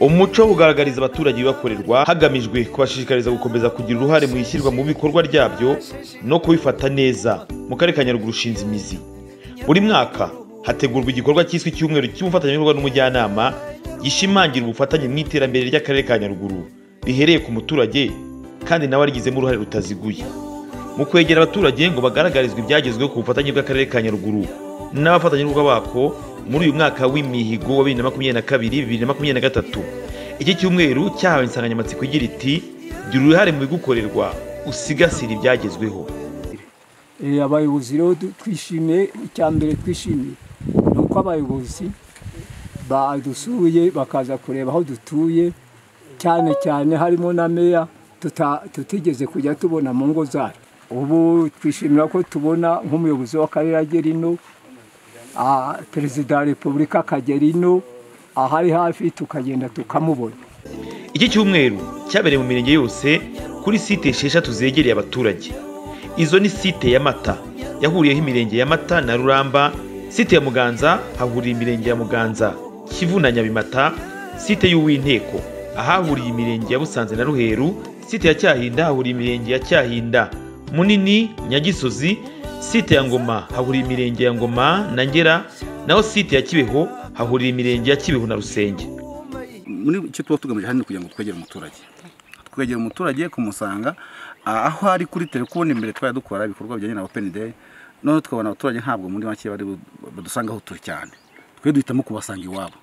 umuco wo kugaragariza abaturage ibibakorerwa hagamijwe kubashishikariza gukomeza kugira uruhare mu ishyirwa mu bikorwa ryabyo no kubifata neza mu karere ka nyaruguru ushinze imizi buri mwaka hategurwa igikorwa cyiswe icyumweru cy'ubufatanyabikorwa n'umujyanama gishimangira ubufatanye mu iterambere ry'akarere ka nyaruguru rihereye ku muturage kandi nawe arigizemo uruhare rutaziguye mu kwegera abaturage ngo bagaragarizwe ibyagezweho ku bufatanye bw'akarere ka nyaruguru n'abafatanyabikorwa bako muri uyu mwaka w'imihigo wa bibiri na makumyabiri na kabiri bibiri na makumyabiri na gatatu iki cyumweru cyahawe insanganyamatsiko igira iti gira uruhare mu bigukorerwa usigasire ibyagezweho Eh, abayobozi rero du- twishimiye icya mbere twishimiye ni uko abayobozi badusuye bakaza kureba aho dutuye cyane cyane harimo na meya tuta- tutigeze kujya tubona mu ngo zacu ubu twishimira ko tubona nk'umuyobozi w'akarere agera ino ah, perezida wa repubulika akagera ino ahari hafi tukagenda tukamubona iki cyumweru cyabereye mu mirenge yose kuri site esheshatu zegereye abaturage izo ni site ya mata yahuriyeho imirenge ya mata na ruramba site ya muganza hahuriye imirenge ya muganza kivu na nyabimata site y'uwinteko ahahuriye imirenge ya busanze na ruheru site ya cyahinda hahuriye imirenge ya cyahinda munini nyagisozi site ya ngoma hahuriye imirenge ya ngoma na ngera naho site ya kibeho hahuriye imirenge ya kibeho na rusenge muri icyo tuba tugamije hano kugira ngo twegere umuturage twegera umuturage kumusanga ah, aho ari kuri telefone imbere twari dukora ibikorwa bijyanye na openi deyi noneho tukabona abaturage ntabwo muri make bari bu- badusanga aho turi cyane twe duhitamo kubasanga iwabo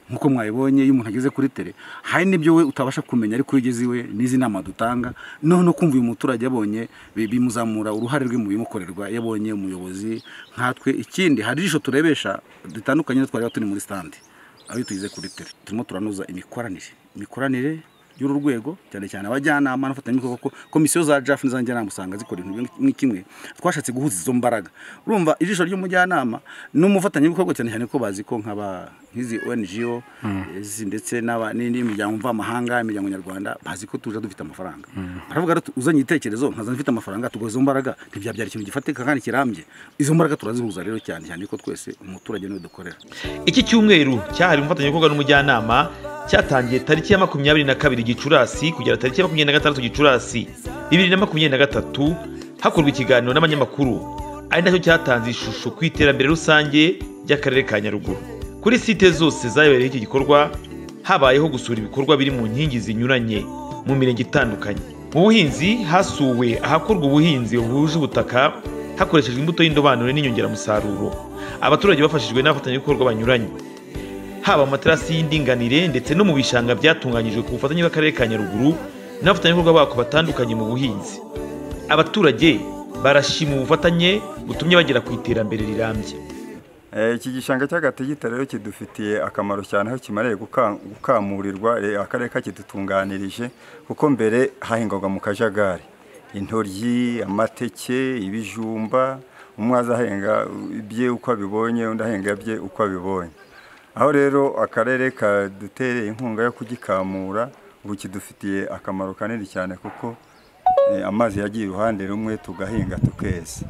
nk'uko mwabibonye iyo umuntu ageze kuri tere hari n'ibyo we utabasha kumenya ariko iyo ugeze iwe n'izi nama dutanga noneho kumva uyu muturage yabonye bi- bimuzamura uruhare rwe mu bimukorerwa yabonye umuyobozi nkatwe ikindi hari ijisho turebesha dutandukanye n'utwo twari turi muri standi aho tugize kuri tere turimo turanoza imikoranire imikoranire y'uru rwego cyane cyane abajyanama n'abafatanyabikorwa ko komisiyo za jafu n'iza njyanama usanga zikora ibintu bimwe ni kimwe twashatse guhuza izo mbaraga urumva ijisho ry'umujyanama n'umufatanyabikorwa cyane cyane ko bazi ko nk'aba nk'izi ONGO izi ndetse n'aba- ni- n'imiryango mvamahanga imiryango nyarwanda bazi ko tuje dufite amafaranga baravuga rero uzanye igitekerezo nkazana mfite amafaranga tuguha izo mbaraga ntibyabyara ikintu gifatika kandi kirambye izo mbaraga turazihuza rero cyane cyane ko twese umuturage niwe dukorera iki cyumweru cyahariwe umufatanyabikorwa n'umujyanama cyatangiye tariki ya makumyabiri na kabiri gicurasi kugera tariki ya makumyabiri na gatandatu gicurasi bibiri na makumyabiri na gatatu hakorwa ikiganiro n'abanyamakuru ari nacyo cyatanze ishusho ku iterambere rusange ry'akarere ka nyaruguru kuri site zose zayobereye iki gikorwa habayeho gusura ibikorwa biri mu nkingi zinyuranye mu mirenge itandukanye mu buhinzi hasuwe ahakorwa ubuhinzi buhuje ubutaka hakoreshejwe imbuto y'indobanure n'inyongeramusaruro abaturage bafashijwe n'abafatanyabikorwa banyuranye haba mu materasi y'indinganire ndetse no mu bishanga byatunganyijwe ku bufatanye bw'akarere ka nyaruguru n'abafatanyabikorwa bako batandukanye mu buhinzi abaturage barashima ubufatanye butumye bagera ku iterambere rirambye Eh, iki gishanga cy'agatigita rero kidufitiye akamaro cyane aho kimareye guka- gukamurirwa eh, akarere kakidutunganirije kuko mbere hahingwaga mu kajagari intoryi amateke ibijumba umwe aza ahenga ibye uko abibonye undi ahenga ibye uko abibonye aho rero akarere kadutereye inkunga yo kugikamura ubu kidufitiye akamaro kanini cyane kuko eh, amazi yagiye uruhande rumwe tugahinga tukeza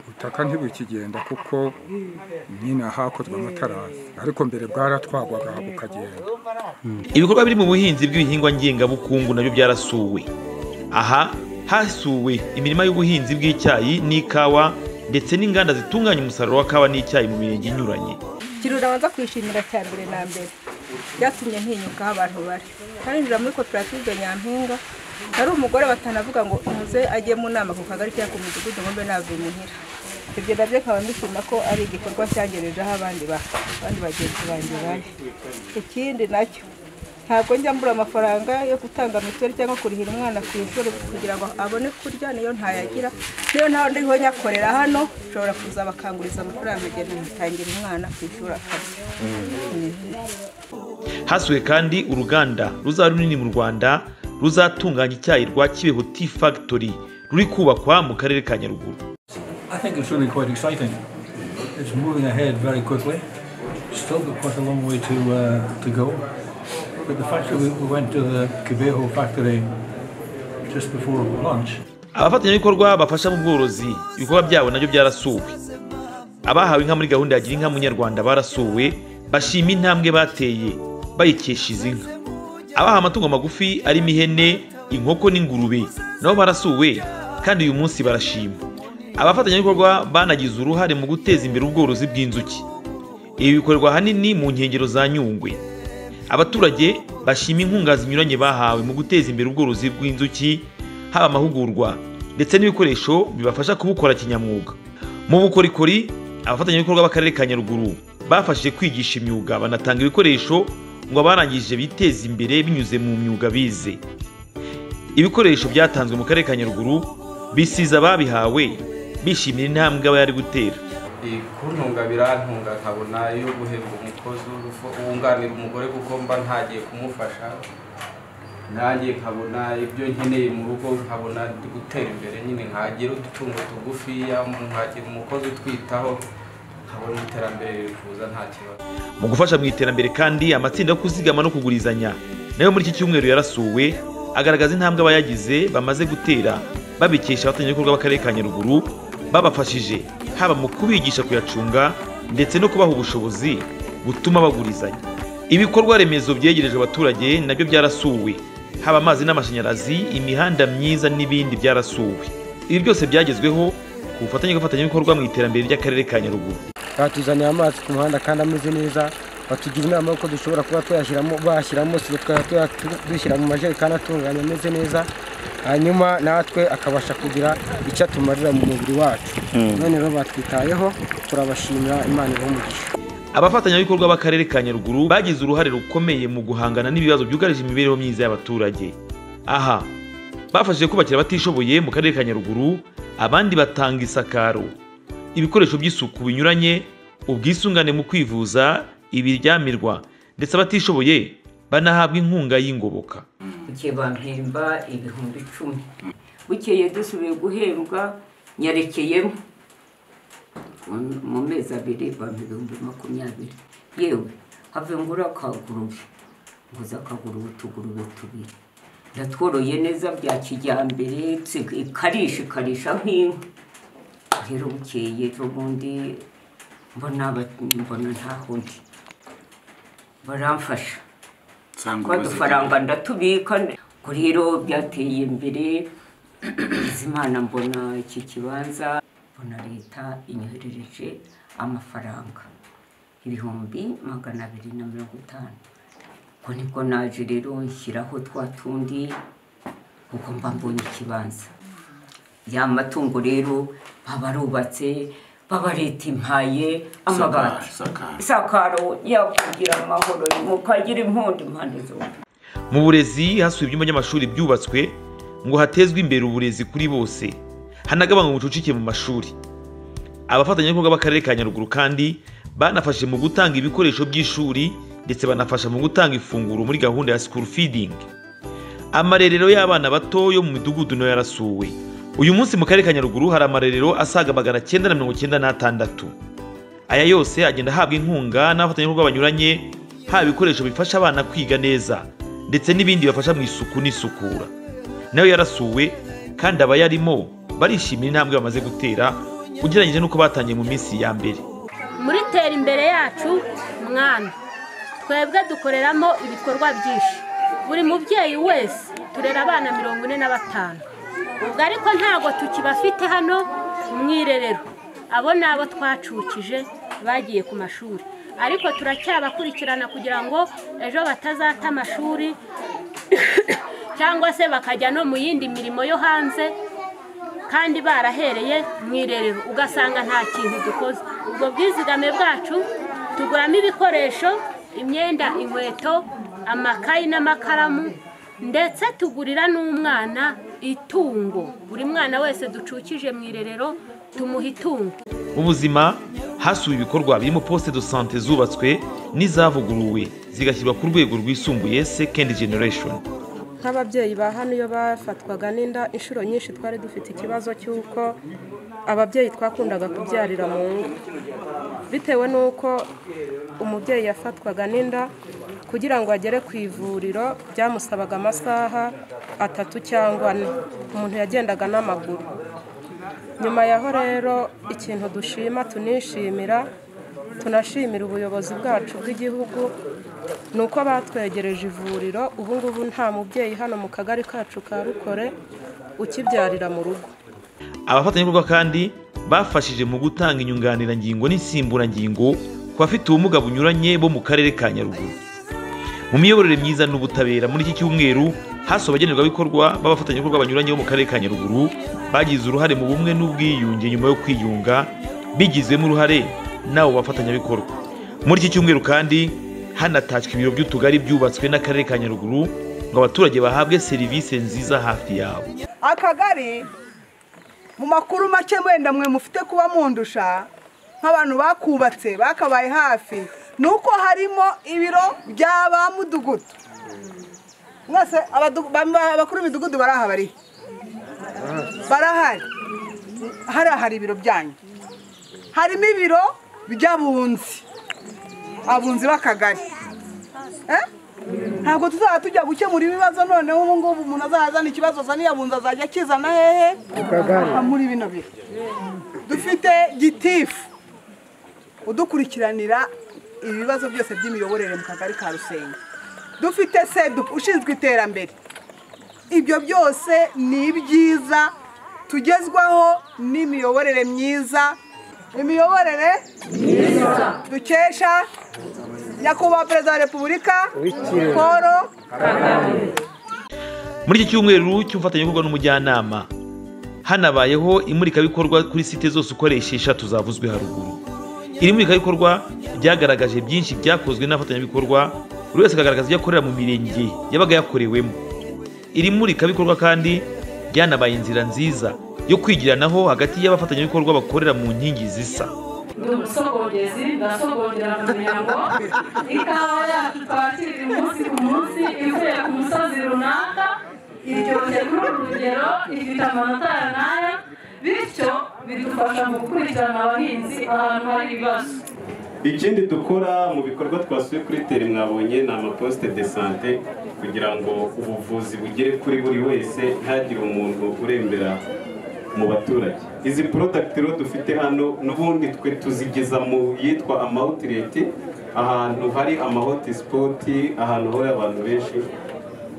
ubutaka ntibukigenda kuko nyine hakozwe amatarasi ariko mbere bwaratwagwaga bukagenda ibikorwa biri mu buhinzi bw'ibihingwa ngengabukungu nabyo byarasuwe aha hasuwe imirima y'ubuhinzi bw'icyayi n'ikawa ndetse n'inganda zitunganya umusaruro wa kawa n'icyayi mu mirenge inyuranye ikintu nabanza kwishimira cya mbere na mbere byatumye ntinyuka aho abantu bari ntarinjira muri koperative nyampinga hari umugore batanavuga ngo umuze ajye mu nama ku kagari cyangwa ku mudugudu ngo mbe navuye muhira ibyo nabyo nkaba nishima ko ari igikorwa cyangejejeho abandi ba- abandi bagenzi banjye bane ikindi nacyo ntabwo njya mbura amafaranga yo gutanga mituweli cyangwa kurihira umwana ku ishuri kugira ngo abone kurya niyo ntayagira niyo ntawe ndiho nyakorera hano nshobora kuza bakanguriza amafaranga agenda nkitangira umwana ku ishuri akarya hasuwe kandi uruganda ruzaba runini mu rwanda ruzatunganya icyayi rwa kibeho tea factory ruri kubakwa mu karere ka nyaruguru I think it's really quite exciting. It's moving ahead very quickly. Still got quite a long way to uh, to go. But the fact that we we went to the Cabejo factory just before lunch abafatanyabikorwa bafasha mu bworozi ibikorwa byabo nabyo byarasuwe abahawe inka muri gahunda ya gira inka munyarwanda barasuwe bashima intambwe bateye bayikesha izi nka abaha amatungo magufi arimo ihene inkoko n'ingurube nabo barasuwe kandi uyu munsi barashima abafatanyabikorwa banagize uruhare mu guteza imbere ubworozi bw'inzuki ibi bikorerwa ahanini mu nkengero za nyungwe abaturage bashima inkunga zinyuranye bahawe mu guteza imbere ubworozi bw'inzuki haba amahugurwa ndetse n'ibikoresho bibafasha kubukora kinyamwuga mu bukorikori abafatanyabikorwa b'akarere ka nyaruguru bafashije kwigisha imyuga banatanga ibikoresho ngo abarangije biteze imbere binyuze mu myuga bize ibikoresho byatanzwe mu karere ka nyaruguru bisiza ababihawe bishimira intambwe aba yari gutera Eh, kuntunga birantunga nkabona yo guhemba umukozi w'urufu- wunganira umugore kuko mba ntagiye kumufasha nanjye nkabona ibyo nkeneye mu rugo nkabona ndi gutera imbere nyine nkagira udutungo tugufiya nkagira umukozi utwitaho nkabona iterambere riri kuza nta kibazo mu gufasha mu iterambere kandi amatsinda yo kuzigama no kugurizanya nayo muri iki cyumweru yarasuwe agaragaza intambwe abayagize bamaze gutera babikesha abafatanyabikorwa b'akarere ka nyaruguru babafashije haba mu kubigisha kuyacunga ndetse no kubaha ubushobozi butuma bagurizanya ibikorwa remezo byegerejwe abaturage nabyo byarasuwe haba amazi n'amashanyarazi imihanda myiza n'ibindi byarasuwe ibi byose byagezweho ku bufatanye bw'abafatanyabikorwa mu iterambere ry'akarere ka nyaruguru batuzaniye amazi ku muhanda kandi ameze neza batugira inama y'uko dushobora kuba tuyashyiramo bashyiramo siro tukajya tuya- dushyira mu majerekani atunganye ameze neza hanyuma natwe akabasha kugira icyo atumarira mu mubiri wacu none rero batwitayeho turabashimira imana ibahe umugisha abafatanyabikorwa b'akarere ka nyaruguru bagize uruhare rukomeye mu guhangana n'ibibazo byugarije imibereho myiza y'abaturage aha bafashije kubakira abatishoboye mu karere ka nyaruguru abandi batanga isakaro ibikoresho by'isuku binyuranye ubwisungane mu kwivuza ibiryamirwa ndetse abatishoboye banahabwa inkunga y'ingoboka igihe bampemba ibihumbi icumi bukeye dusubiye guhembwa nyarekeyemo Mu- mu mezi abiri bampa ibihumbi makumyabiri yewe have ngura akagurube nguze akagurube utugurube tubiri ndatworoye neza bya kijyambere tsi- ikarisha ikarisha nk'inka rero bukeye ejo bundi mbona aba- mbona ntaho ndi baramfasha nsanga twa dufaranga ndatubika ngo rero byateye imbere izimana mbona iki kibanza mbona leta inyoherereje amafaranga ibihumbi magana abiri na mirongo itanu ubwo nibwo naje rero nshyiraho twa tundi kuko mba mbonye ikibanza ya matungo rero baba barubatse baba leta impaye amabati isakaro isakaro yakugira amahoro mukagira impundu impande zombi mu burezi hasuwe ibyumba by'amashuri byubatswe ngo hatezwe imbere uburezi kuri bose hanagabanywa ubucucike mu mashuri abafatanyabikorwa b'akarere ka nyaruguru kandi banafashe mu gutanga ibikoresho by'ishuri ndetse banafasha mu gutanga ifunguro muri gahunda ya school feeding amarerero y'abana bato yo mu midugudu nayo yarasuwe uyu munsi mu karere ka nyaruguru hari amarerero asaga magana cyenda na mirongo cyenda n'atandatu aya yose agenda ahabwa inkunga n'abafatanyabikorwa banyuranye haba ibikoresho bifasha abana kwiga neza ndetse n'ibindi bibafasha mu isuku n'isukura nayo yarasuwe kandi abayarimo barishimira intambwe bamaze gutera ugereranyije n'uko batangiye mu minsi ya mbere muri tera imbere yacu mwana twebwe dukoreramo ibikorwa byinshi buri mubyeyi wese turera abana mirongo ine na batanu ubwo ariko ntabwo tukibafite hano mu irerero abo ni abo twacukije bagiye ku mashuri ariko turacyabakurikirana kugira ngo ejo batazata amashuri cyangwa se bakajya no mu yindi mirimo yo hanze kandi barahereye mu irerero ugasanga nta kintu dukoze ubwo bwizigame bwacu tuguramo ibikoresho imyenda inkweto amakayi n'amakaramu ndetse tugurira n'umwana itungo buri mwana wese ducukije mu irerero tumuha itungo mu buzima hasuwe ibikorwa birimo poste de sante zubatswe n'izavuguruwe zigashyirwa ku rwego rwisumbuye second generation nk'ababyeyi ba hano iyo bafatwaga n'inda inshuro nyinshi twari dufite ikibazo cy'uko ababyeyi twakundaga kubyarira mu ngo bitewe n'uko umubyeyi yafatwaga n'inda kugira ngo agere ku ivuriro byamusabaga amasaha atatu cyangwa ane umuntu yagendaga n'amaguru nyuma yaho rero ikintu dushima tunishimira tunashimira ubuyobozi bwacu bw'igihugu ni uko batwegereje ivuriro ubu ngubu nta mubyeyi hano mu kagari kacu ka rukore ukibyarira mu rugo abafatanyabikorwa kandi bafashije mu gutanga inyunganirangingo n'insimburangingo ku bafite ubumuga bunyuranye bo mu karere ka nyaruguru mu miyoborere myiza n'ubutabera muri iki cyumweru hasuwe abagenerwabikorwa b'abafatanyabikorwa banyuranye bo mu karere ka nyaruguru bagize uruhare mu bumwe n'ubwiyunge nyuma yo kwiyunga bigizemo uruhare n'abo bafatanyabikorwa muri iki cyumweru kandi hanatashywe ibiro by'utugari byubatswe n'akarere ka nyaruguru ngo abaturage bahabwe serivisi nziza hafi yabo akagari mu makuru make wenda mwe mufite kuba mundusha nk'abantu bakubatse bakabaye hafi ni uko harimo ibiro bya ba mudugudu mwese abadu- ba- abakuru b'imidugudu baraha bari barahari hariya hari ibiro byanyu harimo ibiro by'abunzi abunzi b'akagari Eh? ntabwo tuzaba tujya gukemura ibibazo noneho ubu ngubu umuntu azazana ikibazo azaniye abunzi azajya akizana hehe kagari. Ah, muri bino bihe dufite gitifu udukurikiranira ibibazo byose by'imiyoborere mu kagari ka rusenyi dufite sedu ushinzwe iterambere ibyo byose ni ibyiza tugezwaho n'imiyoborere myiza imiyoborere myiza dukesha nyakubahwa perezida wa repubulika W'ikirenga. paul muri iki cyumweru cy'ubufatanyabikorwa n'umujyanama hanabayeho imurikabikorwa kuri site zose ukoresha eshatu zavuzwe haruguru iri murikabikorwa ryagaragaje byinshi byakozwe n'abafatanyabikorwa buri wese akagaragaza ibyo akorera mu mirenge yabaga yakorewemo iri murikabikorwa kandi ryanabaye inzira nziza yo kwigiranaho hagati y'abafatanyabikorwa bakorera mu nkingi zisa ndi umusogongezi ndasogongera mu mihango ikawa yacu twakirira umunsi ku munsi ivuye ku musozi runaka iryoshye kuri uru rugero ifite amanota ya n'aya bityo bidufasha mu gukurikirana abahinzi ahantu hari ibibazo ikindi dukora mu bikorwa twasuye kuri teri mwabonye ni amaposite de sante kugira ngo ubuvuzi bugere kuri buri wese ntihagire umuntu urembera mu baturage izi porodagiti rero dufite hano n'ubundi twe tuzigeza mu yitwa amawutireti ahantu hari amahotisipoti ahantu hahora abantu benshi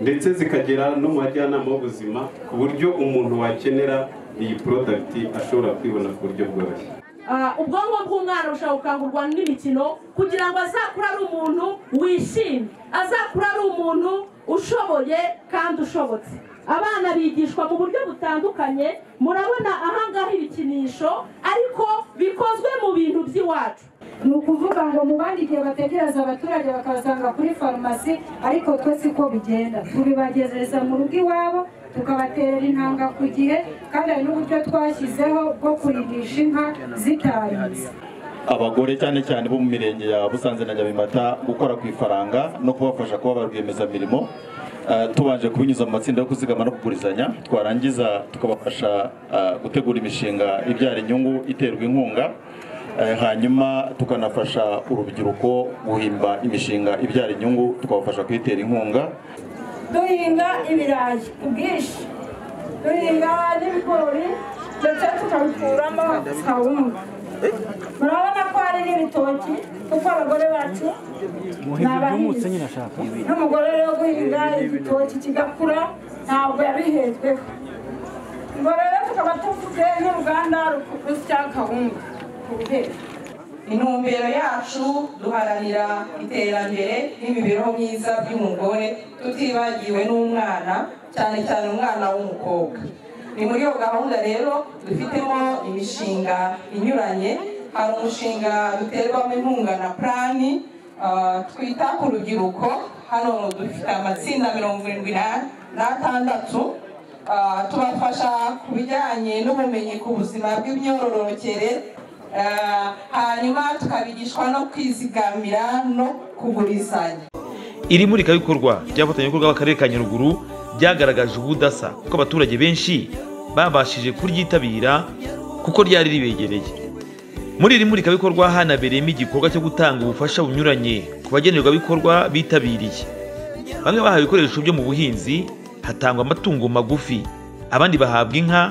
ndetse zikagera no mu bajyanama b'ubuzima ku buryo umuntu wakenera iyi porodagiti ashobora kwibona ku buryo bworoshye Ah, ubwonko bw'umwana bushobora gukangurwa n'imikino kugira ngo azakure ari umuntu wishimye azakure ari umuntu ushoboye kandi ushobotse abana bigishwa mu buryo butandukanye murabona ahangaha ibikinisho ariko bikozwe mu bintu by'iwacu ni ukuvuga ngo mu bandi igihe bategereza abaturage bakabasanga kuri farumasi ariko twe siko bigenda tubibagezereza mu rugo iwabo tukabaterera intanga ku gihe kandi hari n'uburyo twashyizeho bwo kurimisha inka zitaritse abagore cyane cyane bo mu mirenge ya busanze na nyabimata gukora ku ifaranga no kubafasha kuba ba rwiyemezamirimo eh, tubanje kubinyuza mu matsinda yo kuzigama no kugurizanya twarangiza tukabafasha eh, gutegura imishinga ibyara inyungu iterwa inkunga eh, hanyuma tukanafasha urubyiruko guhimba imishinga ibyara inyungu tukabafasha kuyitera inkunga duhinga ibirayi ku bwinshi duhinga n'ibigori ndetse tukabikuramo kawunga murabona ko hari n'ibitoki kuko abagore bacu ni abahinzi n'umugore rero guhinga igitoki kigakura ntabwo yabihejweho ngo rero tukaba tuvuze n'uruganda rusya kawunga ku buheri intumbero yacu duharanira iterambere n'imibereho myiza by'umugore tutibagiwe n'umwana cyane cyane umwana w'umukobwa ni muri iyo gahunda rero dufitemo imishinga inyuranye hari umushinga duterwamo inkunga na purani ah, twita ku rubyiruko hano dufite amatsinda mirongo irindwi na- n'atandatu Ah, tubafasha ku bijyanye n'ubumenyi ku buzima bw'imyororokere Ah, hanyuma tukabigishwa no kwizigamira no kugurizanya iri murikabikorwa ry'abafatanyabikorwa b'akarere ka nyaruguru ryagaragaje ubudasa kuko abaturage benshi babashije kuryitabira kuko ryari ribegereye muri iri murikabikorwa hanabereyemo igikorwa cyo gutanga ubufasha bunyuranye ku bagenerwabikorwa bitabiriye bamwe bahawe ibikoresho byo mu buhinzi hatangwa amatungo magufi abandi bahabwa inka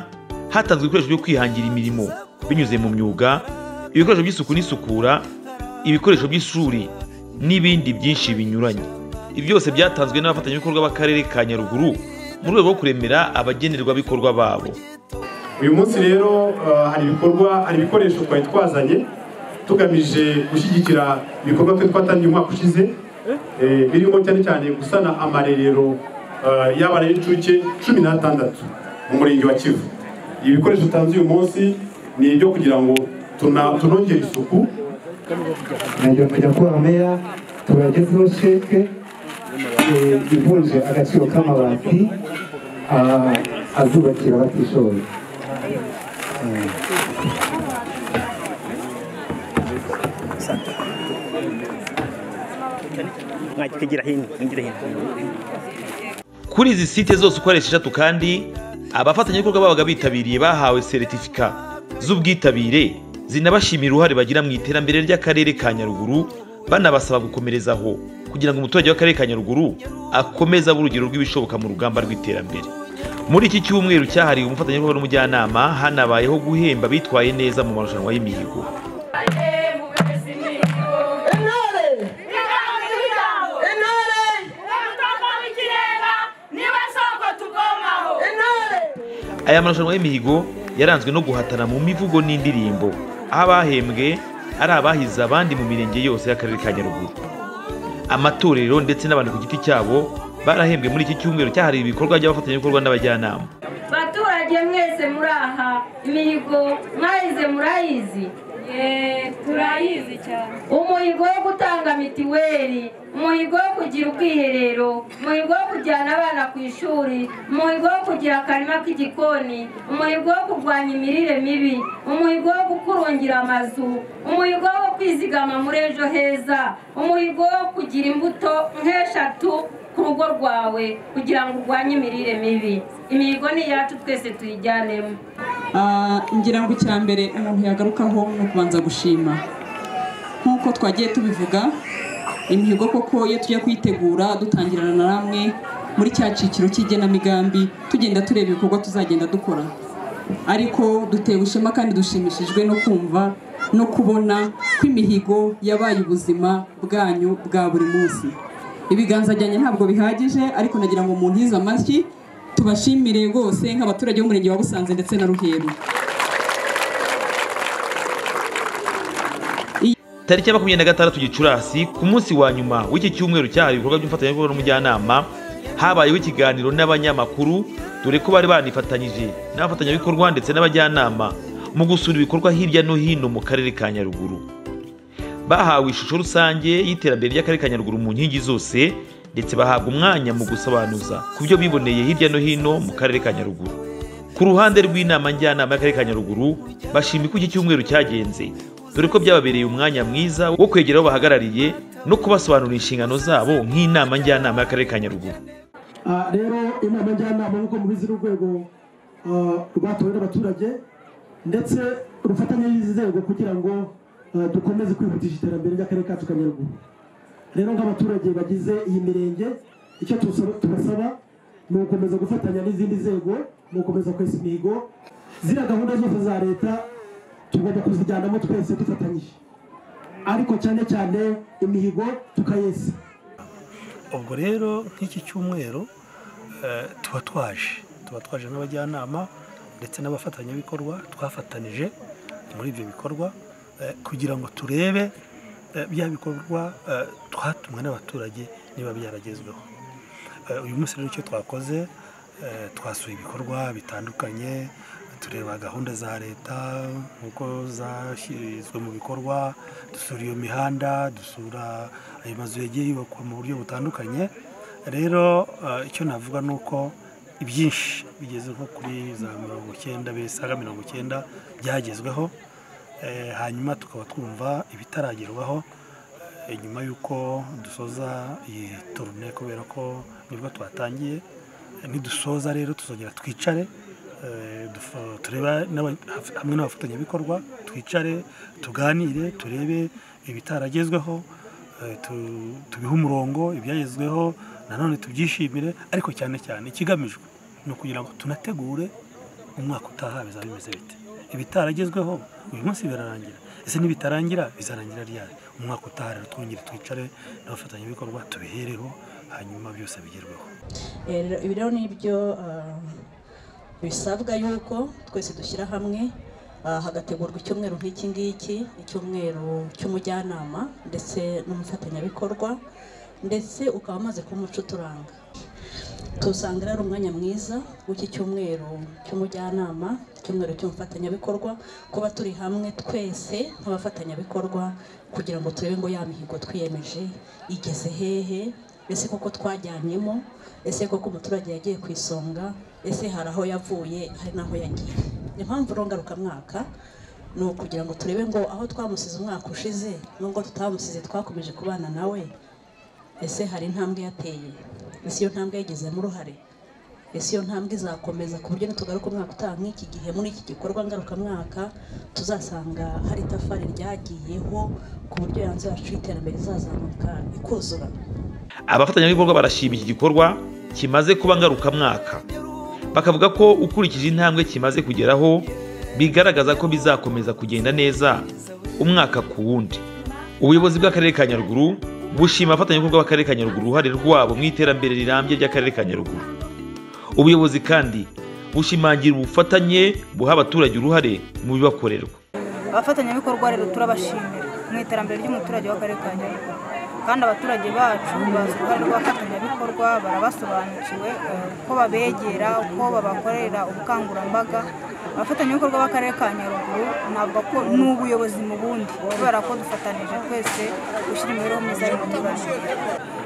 hatanzwe ibikoresho byo kwihangira imirimo binyuze mu myuga ibikoresho by'isuku n'isukura ibikoresho by'ishuri n'ibindi byinshi binyuranye ibi byose byatanzwe n'abafatanyabikorwa b'akarere ka nyaruguru mu rwego rwo kuremera abagenerwabikorwa babo uyu munsi rero ah, hari ibikorwa hari ibikoresho twari twazanye tugamije gushyigikira ibikorwa twe twatangiye umwaka ushize eh, birimo cyane cyane gusana amarerero ah, y'abana y'incuke cumi n'atandatu mu murenge wa kivu ibikoresho tanze uyu munsi ni ibyo kugira ngo tuna- tunongere isuku nagera kujya kubaha meya tubagezeho sheke eh, ivunje agaciro k'amabati ah, azubakira abatishoboye Eh. mwajya hino mwigira hino kuri izi site zose uko ari esheshatu kandi abafatanyabikorwa babaga bitabiriye bahawe seritifika z'ubwitabire zinabashimira uruhare bagira mu iterambere ry'akarere ka nyaruguru banabasaba gukomerezaho kugira ngo umuturage w'akarere ka nyaruguru akomeze abe urugero rw'ibishoboka mu rugamba rw'iterambere muri iki cyumweru cyahariwe umufatanyabikorwa n'umujyanama hanabayeho guhemba bitwaye neza mu marushanwa y'imihigo aya marushanwa y'imihigo yaranzwe no guhatana mu mivugo n'indirimbo aho abahembwe ari abahize abandi mu mirenge yose y'akarere ka nyaruguru amatorero ndetse n'abantu ku giti cyabo barahembwe muri iki cyumweru cyahariwe ibikorwa by'abafatanyabikorwa n'abajyanama baturage mwese muri aha imihigo mwayize murayizi turayizi cyane umuhigo wo gutanga mitiweli umuhigo wo kugira ubwiherero umuhigo wo kujyana abana ku ishuri umuhigo wo kugira akarima k'igikoni umuhigo wo kurwanya imirire mibi umuhigo wo gukurungira amazu umuhigo wo kwizigama muri ejo heza umuhigo wo kugira imbuto nk'eshatu ku rugo rwawe kugira ngo urwanye imirire mibi imihigo ni iyacu twese tuyijyanemo Ah, ngira ngo icyambere umuntu yagarukaho ni ukubanza gushima nk'uko twagiye tubivuga imihigo koko iyo tujya kuyitegura dutangirana na ramwe muri cya cyiciro cy'igenamigambi tugenda tureba ibikorwa tuzagenda dukora ariko dutewe ishema kandi dushimishijwe no kumva no kubona ko imihigo yabaye ubuzima bwanyu bwa buri munsi ibiganza byanjye ntabwo bihagije ariko nagira ngo umuntu yize amashyi tubashimire rwose nk'abaturage b'umurenge wa busanze ndetse na ruheru tariki ya makumyabiri na gatandatu gicurasi ku munsi wa nyuma w'iki cyumweru cyahariwe ibikorwa by'umufatanyabikorwa n'umujyanama habayeho ikiganiro n'abanyamakuru dore ko bari banifatanyije n'abafatanyabikorwa ndetse n'abajyanama mu gusura ibikorwa hirya no hino mu karere ka nyaruguru bahawe ishusho rusange y'iterambere ry'akarere ka nyaruguru mu nkingi zose ndetse bahabwa umwanya mu gusobanuza ku byo biboneye hirya no hino mu karere ka nyaruguru ku ruhande rw'inama njyanama y'akarere ka nyaruguru bashima uko iki cyumweru cyagenze dore ko byababereye umwanya mwiza wo kwegera abo bahagarariye no kubasobanurira inshingano zabo nk'inama njyanama y'akarere ka nyaruguru Ah, rero inama njyanama nk'uko mubizi n'urwego ah, rwatowe n'abaturage ndetse rufatanye n'izi nzego kugira ngo ah, dukomeze kwihutisha iterambere ry'akarere kacu ka nyaruguru rero nk'abaturage bagize iyi mirenge icyo tusaba- tubasaba ni ugukomeza gufatanya n'izindi nzego ni ugukomeza kwesa imihigo ziriya gahunda zose za leta tugomba kuzijyanamo twese dufatanyije ariko cyane cyane imihigo tukayesa ubwo rero nk'iki cyumweru eh, tuba twaje tuba twaje n'abajyanama ndetse n'abafatanyabikorwa twafatanije muri ibyo bikorwa eh, kugira ngo turebe eh, bya bikorwa eh, twatumwe n'abaturage niba byaragezweho Eh, uyu munsi rero icyo twakoze eh, twasuye ibikorwa bitandukanye tureba gahunda za leta nk'uko zashyizwe mu bikorwa dusura iyo mihanda dusura ayo mazu yagiye yubakwa mu buryo butandukanye rero eh, icyo navuga ni uko ibyinshi bigeze nko kuri za mirongo icyenda bisaga mirongo icyenda byagezweho Eh, hanyuma tukaba twumva ibitaragerwaho Eh, nyuma y'uko dusoza iyi turune kubera ko nibwo twatangiye Eh, nidusoza rero tuzongera twicare eh, dufa- tureba n'aba- hamwe n'abafatanyabikorwa twicare tuganire turebe ibitaragezweho eh, tu- tubihe umurongo ibyagezweho nanone tubyishimire ariko cyane cyane ikigamijwe ni ukugira ngo tunategure umwaka utaha bizaba bimeze bite ibitaragezweho uyu munsi birarangira ese nibitarangira bizarangira ryari umwaka utaha rero twongere twicare n'abafatanyabikorwa tubihereho hanyuma byose bigerweho Eh, rero ibi rero ni byo ah, bisabwa yuko twese dushyira hamwe ah, hagategurwa icyumweru nk'iki ngiki icyumweru cy'umujyanama ndetse n'umufatanyabikorwa ndetse ukaba amaze kuba umuco uturanga tusanga rero umwanya mwiza w'iki cyumweru cy'umujyanama icyumweru cy'umufatanyabikorwa kuba turi hamwe twese nk'abafatanyabikorwa kugira ngo turebe ngo ya mihigo twiyemeje igeze hehe ese koko twajyanyemo ese koko umuturage yagiye ku isonga ese hari aho yavuye hari n'aho yagiye impamvu rero ngarukamwaka ni ukugira ngo turebe ngo aho twamusize umwaka ushize nubwo tutamusize twakomeje kubana nawe ese hari intambwe yateye ese iyo ntambwe yagizemo uruhare ese iyo ntambwe izakomeza ku buryo nitugaruka umwaka utaha nk'iki gihe muri iki gikorwa ngarukamwaka tuzasanga hari itafari ryagiyeho ku buryo yanze yacu y'iterambere izazamuka ikuzura abafatanyabikorwa barashima iki gikorwa kimaze kuba ngarukamwaka bakavuga ko ukurikije intambwe kimaze kugeraho bigaragaza ko bizakomeza kugenda neza umwaka ku wundi ubuyobozi bw'akarere ka nyaruguru bushima abafatanyabikorwa b'akarere ka nyaruguru uruhare rwabo mu iterambere rirambye ry'akarere ka nyaruguru ubuyobozi kandi bushimangira ubufatanye buha abaturage uruhare mu bibakorerwa abafatanyabikorwa rero turabashimira mu iterambere ry'umuturage w'akarere ka nyaruguru kandi abaturage bacu bazi uruhare rw'abafatanyabikorwa barabasobanukiwe eh, uko babegera uko babakorera ubukangurambaga abafatanyabikorwa b'akarere ka nyaruguru navuga ko ni ubuyobozi mu bundi kubera ko dufatanije twese gushyira imibereho myiza y'umuturage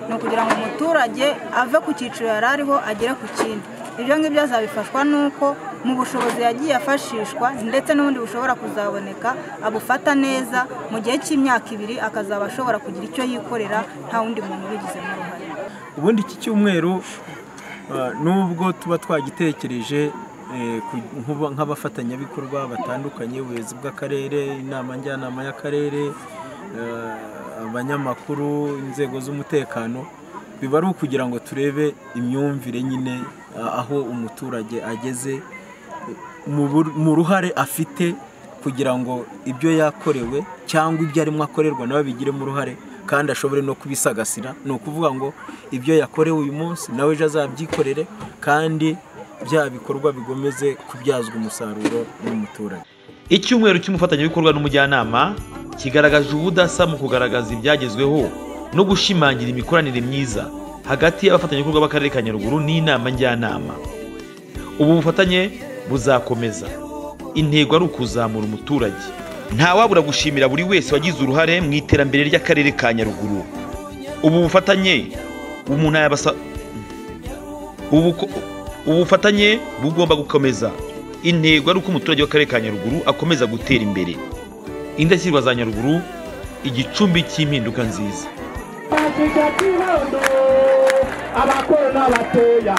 ni ukugira ngo umuturage ave ku cyiciro yari ariho agere ku kindi ibyo ngibyo azabifashwa n'uko mu bushobozi yagiye afashishwa ndetse n'ubundi bushobora kuzaboneka abufata neza mu gihe cy'imyaka ibiri akazaba ashobora kugira icyo yikorera nta wundi muntu ubigizemo uruhare ubundi iki cyumweru ah, nubwo tuba twagitekereje eh, ku- nk'ubu- nk'abafatanyabikorwa batandukanye ubuyobozi bw'akarere inama njyanama y'akarere eh, abanyamakuru inzego z'umutekano biba ari ukugira ngo turebe imyumvire nyine ah, aho umuturage ageze mu bur- mu ruhare afite kugira ngo ibyo yakorewe cyangwa ibyo arimo akorerwa nawe bigiremo uruhare kandi ashobore no kubisagasira ni ukuvuga ngo ibyo yakorewe uyu munsi nawe ejo azabyikorere kandi bya bikorwa bigomeze kubyazwa umusaruro n'umuturage icyumweru cy'umufatanyabikorwa n'umujyanama kigaragaje ubudasa mu kugaragaza ibyagezweho no gushimangira imikoranire myiza hagati y'abafatanyabikorwa b'akarere ka nyaruguru n'inama njyanama ubu bufatanye buzakomeza intego ari ukuzamura umuturage ntawabura gushimira buri wese wagize uruhare mu iterambere ry'akarere ka nyaruguru ubu bufatanye umuntu yabasa ubu ko- ubu bufatanye bugomba gukomeza intego ari uko umuturage w'akarere ka nyaruguru akomeza gutera imbere indashyirwa za nyaruguru igicumbi cy'impinduka nziza bakiga kibondo abakora n'abateya